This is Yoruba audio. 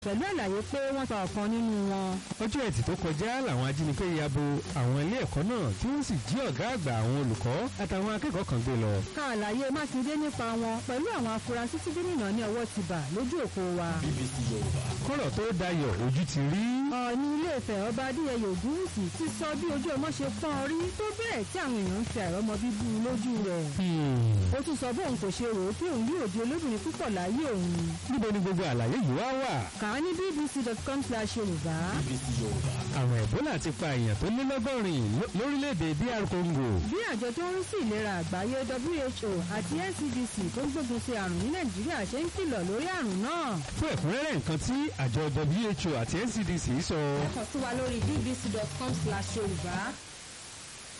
pẹ̀lú àlàyé pé wọ́n pa ọ̀kan nínú wọn. ọjọ́ ẹtì tó kọjá làwọn ajínigbé ya bo àwọn ilé ẹ̀kọ́ náà tí wọ́n sì jí ọ̀gá àgbà àwọn olùkọ́ àtàwọn akẹ́kọ̀ọ́ kan gbé lọ. ká àlàyé mákindé nípa wọn pẹ̀lú àwọn afurasí tí gómìnà ní ọwọ́ ti bà lójú òpó wa. BBC Yorùbá. kọ́rọ̀ tó dayọ̀ ojú ti rí. ọ̀ọ́ni ilé Ifẹ̀ ọba adéyẹyẹ ògúnwùsì ti sọ bí ojú ọmọ ṣe pọ́n rí tó bẹ́ẹ̀ tí àwọn èèyàn ń fi àìrọ́mọ bíbú lójú rẹ̀. ó tún sọ bóun kò ṣe rò ó pé òun yóò di olóbìnrin púpọ̀ láyé òun. níbo ni gbogbo àlàyé yìí wá wà. kà á ní bbc.com slash yorùbá. BBC Yorùbá. àwọn ẹ̀bólà ti pa èèyàn tó lé lọ́gọ́rin ló- lórílẹ̀‐èdè DR Congo. bí àjọ tó ń rí sí ìlera àgbáyé WHO àti NCDC tó ń gbógun ti àrùn ní nàìjíríà ṣe ń kìlọ̀ lórí àrùn náà. fún ẹ̀kúnrẹ́rẹ́ nǹkan tí àjọ WHO àti NCDC sọ. kàn sí wa lórí bbc.com slash yorùbá